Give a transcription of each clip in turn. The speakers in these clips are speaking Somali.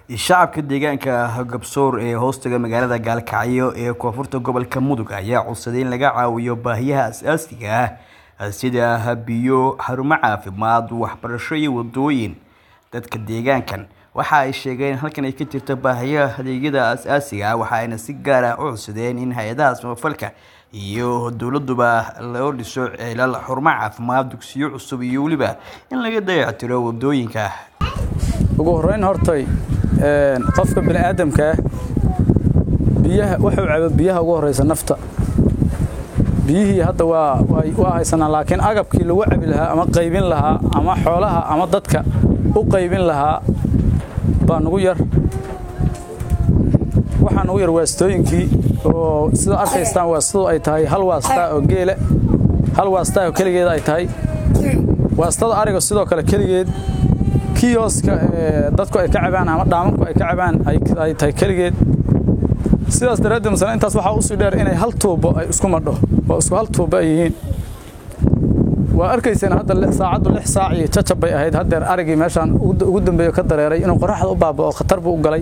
shacabka deegaanka Gabsoor ee hoostaga magaalada Gaalkacyo ee koonfurta gobolka Mudug ayaa codsaday in laga caawiyo baahiyaha aasaasiga ah sida biyo, xarumo caafimaad, waxbarasho iyo wadooyin. Dadka deegaankan waxa ay sheegeen in halkan ay ka jirto baahiyaha adeegyada aasaasiga ah waxayna si gaar ah u codsadeen in hay'adaha samafalka iyo dowladuba loo dhiso ceelal, xarumo caafimaad, dugsiyo cusub iyo weliba in laga dayactiro wadooyinka. ugu horeyn hortay qofka bini aadamka ah biyaha wuxuu cabo biyaha ugu horeysa nafta biyihii hadda waa waa haysanaa laakiin agabkii lagu cabi lahaa ama qaybin lahaa ama xoolaha ama dadka u qaybin lahaa baa nugu yar waxaa nugu yar waastooyinkii oo sida arkaystaan waastadu ay tahay hal waastaa oo geele hal waastaa oo keligeed ay tahay waastada ariga sidoo kale keligeed kiyoska dadku ay ka cabaan ama dhaamanku ay ka cabaan ay tahay keligeed sidaas daraaddeed masala intaas waxaa usii dheer inay hal tuubo ay isku madho oo isku hal tuubo ay yihiin waa arkayseen hadda saacaddu lix saac iyo jajab bay ahayd haddeer arigii meeshaan ugu dambeeyo ka dareeray inuu qoraxda u baaba'o khatar buu u galay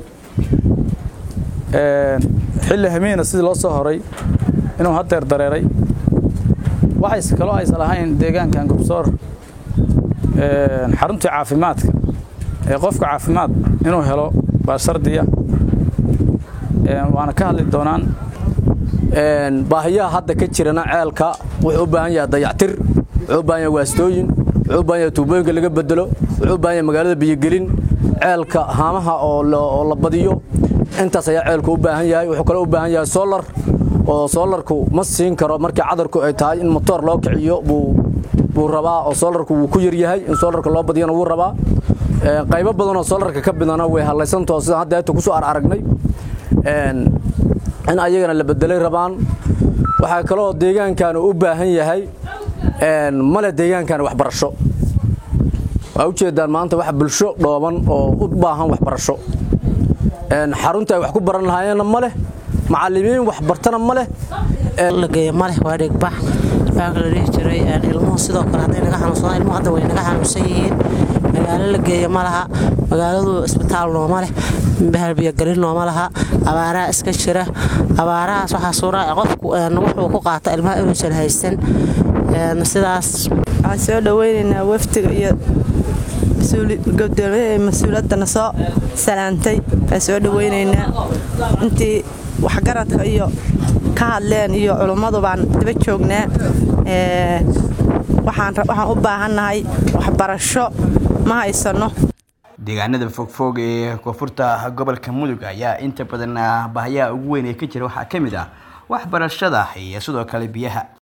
xilli hamiina sidii loo soo horay inuu haddeer dareeray waxayse kaloo aysan lahayn deegaankan gobsoor xaruntii caafimaadka ee qofka caafimaad inuu helo baa shardiya waana ka hadli doonaan baahiyaha hadda ka jirana ceelka wuxuu u baahan yahay dayactir wuxuu u baahan yahay waastooyin wuxuu u baahan yahay tuubooyinka laga bedelo wuxuu u baahan yahay magaalada biyogelin ceelka haamaha oo la badiyo intaas ayaa ceelku u baahan yahay wuxuu kaloo u baahan yahay solar oo solarku ma siin karo markii cadarku ay tahay in motoor loo kiciyo buu buu rabaa oo solarku wuu ku yar yahay in solarka loo badiyana wuu rabaa qaybo badan oo solarka ka bidana way hallaysantao sida hadda ayta kusoo aragnay in ayagana la bedelay rabaan waxaa kaloo deegaankan u baahan yahay male deegaankan waxbarasho waa u jeedaan maanta wax bulsho dhooban oo u baahan waxbarasho xarunta ay wax ku baran lahaayeenna ma leh macallimiin waxbartana ma leh la geeyo ma leh waa dhigbax baag la dhihi jiray ilmuhu sidoo kale hadday naga xanuunsadaan ilmuhu hadda way naga xanuunsan yihiin magaalo la geeyo ma laha magaaladu isbitaal nooma leh biyogelin nooma laha abaaraha iska jira abaarahaas waxaa suura qofku wuxuu ku qaata ilmaha inuusan haysan sidaas waxaan soo dhaweynaynaa wafdiga iyo gudoomiyaha mas-uuliyaddana soo salaantay waan soo dhaweynaynaa intii waxgaradka iyo ka hadleen iyo culummadu baan daba joognaa waxaan u baahannahay waxbarasho ma haysanno deegaanada fogfog ee koonfurta gobolka mudug ayaa inta badan baahiyaha ugu weyn ee ka jira waxaa ka mid ah waxbarashada iyo sidoo kale biyaha